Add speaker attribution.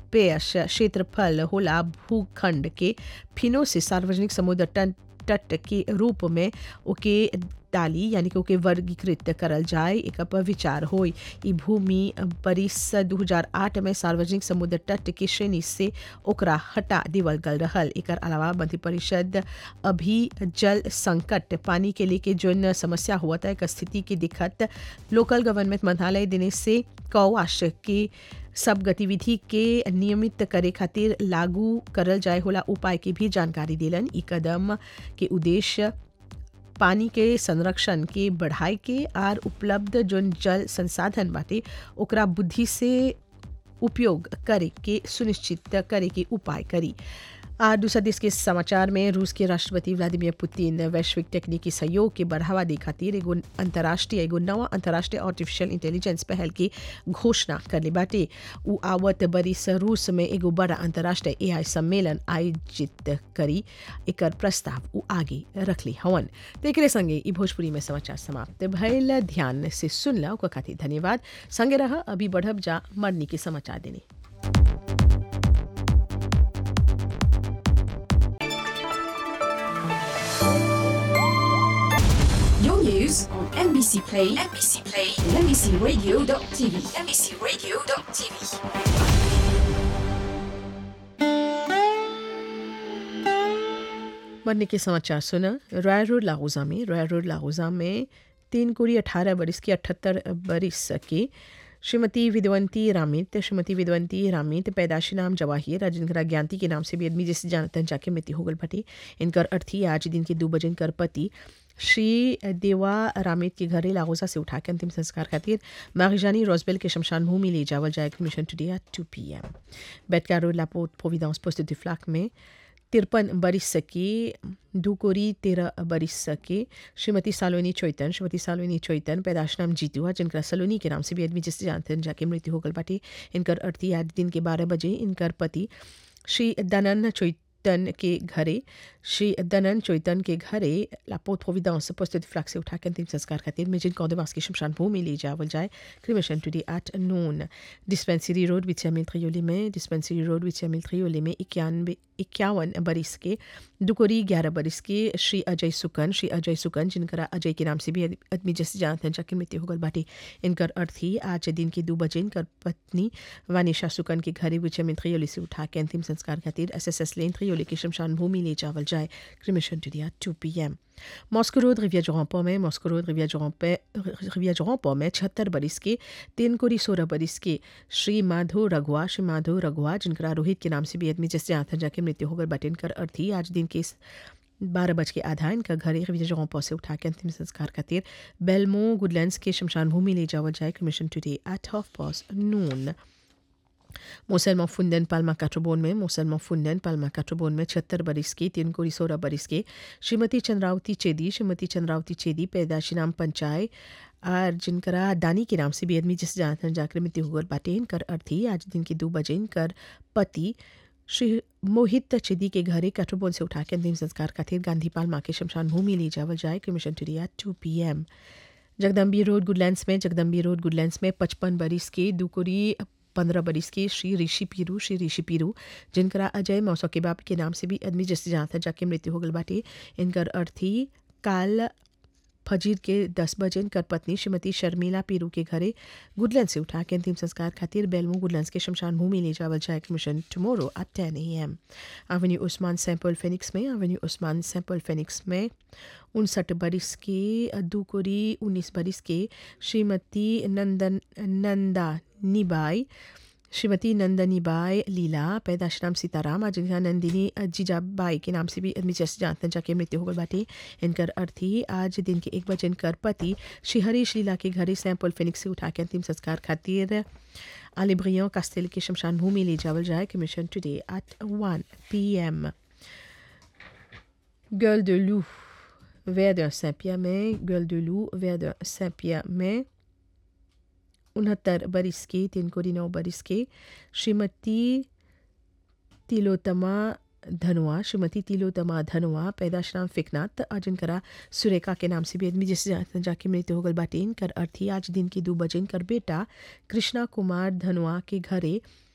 Speaker 1: पेश क्षेत्रफल होला भूखंड के फिनो से सार्वजनिक समुद्र तट तट के रूप में ओके डाली यानी कि ओके वर्गीकृत करल जाए एक पर विचार होई ई भूमि बरिस 2008 में सार्वजनिक समुद्र तट के श्रेणी से ओकरा हटा देवल गल रहल एकर अलावा मंत्रिपरिषद अभी जल संकट पानी के लेके जोन समस्या हुआ था एक स्थिति की दिक्कत लोकल गवर्नमेंट मंत्रालय देने से कौवाश के सब गतिविधि के नियमित करे खातिर लागू करल जाए होला उपाय की भी जानकारी दिलन ई कदम के उद्देश्य पानी के संरक्षण के बढ़ाए के आर उपलब्ध जोन जल संसाधन बाटे ओकरा बुद्धि से उपयोग करे के सुनिश्चित करे के उपाय करी आ दूसरा देश के समाचार में रूस के राष्ट्रपति व्लादिमीर पुतिन वैश्विक तकनीकी सहयोग के बढ़ावा दे खातिर एगो अंतर्राष्ट्रीय एगो नवा अंतर्राष्ट्रीय आर्टिफिशियल इंटेलिजेंस पहल की घोषणा करले बाटे उ आवत बरिस रूस में एगो बड़ा अंतर्राष्ट्रीय एआई सम्मेलन आयोजित करी एकर प्रस्ताव उ आगे रखली हवन तो एकरे संगे ई भोजपुरी में समाचार समाप्त भइल ध्यान से सुनला ओकर खातिर धन्यवाद संगे रह अभी बढ़ब जा मरनी के समाचार देने
Speaker 2: Your news on NBC Play, NBC Play, and NBCRadio.tv, NBCRadio.tv.
Speaker 1: मरने के समाचार सुना रॉय रोड लाहौजा में रॉय रोड लाहौजा में तीन कोरी अठारह बरिस की अठहत्तर बरिस की श्रीमती विद्वंती रामित श्रीमती विद्वंती रामित पैदाशी नाम जवाहिर आज जिनका ज्ञानती के नाम से भी आदमी जैसे जानते हैं जाके मृत्यु हो गल भटी इनकर अर्थी आज दिन के दो बजे इनकर पति श्री देवा रामित के घरे लागोजा से उठा के अंतिम संस्कार खातिर मारिजानी रोजबेल के शमशान भूमि ले जावल जाए cremation today at two P M बेटका रोड लापोट प्रोविडेंस पोस्ट du फ्लाक में तिरपन बरिस की दुकोरी तेरह बरिस की श्रीमती सालोनी चोइतन श्रीमती सालोनी चोइतन पैदाश नाम जीतू है जिनका सलोनी के नाम से भी आदमी जिससे जानते हैं जाके मृत्यु हो गल बाटी इनकर अर्थी आज दिन के बारह बजे इनकर पति श्री दनन चोइतन के घरे श्री दनन चोइतन के घरे लापोत प्रोविडेंस पोस्ट du फ्लाक से उठा के अंतिम संस्कार खातिर मिजिन कौदेवास की शमशान भूमि ले जावल जाए cremation today at noon dispensary road विचिया मिल त्रियोली में डिस्पेंसरी रोड विचिया मिल त्रियोली में इक्यानवे इक्यावन बरिस के दुकोरी ग्यारह बरिस के श्री अजय सुकन श्री अजय सुकन जिनका अजय के नाम से भी आदमी जैसे जानते हैं जाके मृत्यु होगल बाटी इनकर अर्थी आज दिन के दो बजे इनकर पत्नी वानिशा सुकन के घरे विचय में त्रियोली से उठा के अंतिम संस्कार खातिर एस एस एस लेन त्रियोली की शमशान भूमि ले जावल जाए cremation today at two P M Moscow Road रिविया जोरम्पो में मॉस्को रोड रिविया जोरम्पे रिविया जोरम्पो में छहत्तर बरिस के तीन कोरी सोलह बरिस के श्री माधो रघुआ श्री माधो रघुआ जिनका रोहित के नाम से भी आदमी जैसे आथा जाके मृत्यु होकर बट इनकर अर्थी आज दिन के बारह बज के आधा इनका घर एक रिविया जोरम्पो से उठा के अंतिम संस्कार खातिर बेलमो गुडलैंड्स के शमशान भूमि ले जावल जाए commission today at half past noon मोसलमा फुंदन पालमा काट्रोबोन में मोसलमा फुंदन पालमा काट्रोबोन में छहत्तर बरिस की तीन कोरी सोलह बरिस के श्रीमती चंद्रावती चेदी श्रीमती चंद्रावती चेदी पैदाशी नाम पंचाय और जिनकरा दानी के नाम से भी आदमी जिस जानते जाकर मृत्यु होकर बाटे इनकर अर्थी आज दिन के दो बजे इनकर पति श्री मोहित चेदी के घरे काट्रोबोन से उठा के अंतिम संस्कार खातिर गांधी पालमा के शमशान भूमि ले जावल जाए cremation today at two P M Jagdambi Road Goodlands में जगदम्बी रोड गुडलैंड्स में पचपन बरिस के दुकुरी पंद्रह बरिस के श्री ऋषि पीरू श्री ऋषि पीरू जिनका अजय मौसो के बाप के नाम से भी आदमी जैसे जानता जाके मृत्यु हो गल बाटे इनकर अर्थी काल फजीर के दस बजे इनकर पत्नी श्रीमती शर्मिला पीरू के घरे गुडलैंड से उठा के अंतिम संस्कार खातिर बेलमू गुडलैंड के शमशान भूमि ले जावल जाए mission tomorrow at ten A M avenue Usman sample Phoenix में एवेन्यू उस्मान सैम्पल फेनिक्स में उनसठ बरिस के दुकोरी उन्नीस बरिस के श्रीमती नंदन नंदा निबाई श्रीमती नंदनी बाई लीला पैदाश नाम सीताराम आज जिनका नंदिनी जीजाबाई के नाम से भी आदमी जैसे जानते हैं जाके मृत्यु होगल बाटे इनकर अर्थी आज दिन के एक बजे इनकर पति श्री हरीश लीला के घरे सैंपल फिनिक्स से उठा के अंतिम संस्कार खातिर आलिब्रियों कास्तेल के शमशान भूमि ले जावल जाए commission today at one P M गर्ल de loup vers d'un Saint-Pierre में girl de loup vers d'un Saint-Pierre में उनहत्तर बरिस के तीन कोरी नौ बरिस के श्रीमती तिलोतमा धनुआ श्रीमती तिलोतमा धनुआ पैदाश नाम फिकनात आज इनकरा सुरेखा के नाम से भी आदमी जैसे जाके मृत्यु होगल बाटे इनकर अर्थी आज दिन की दो बजे इनकर बेटा कृष्णा कुमार धनुआ के घरे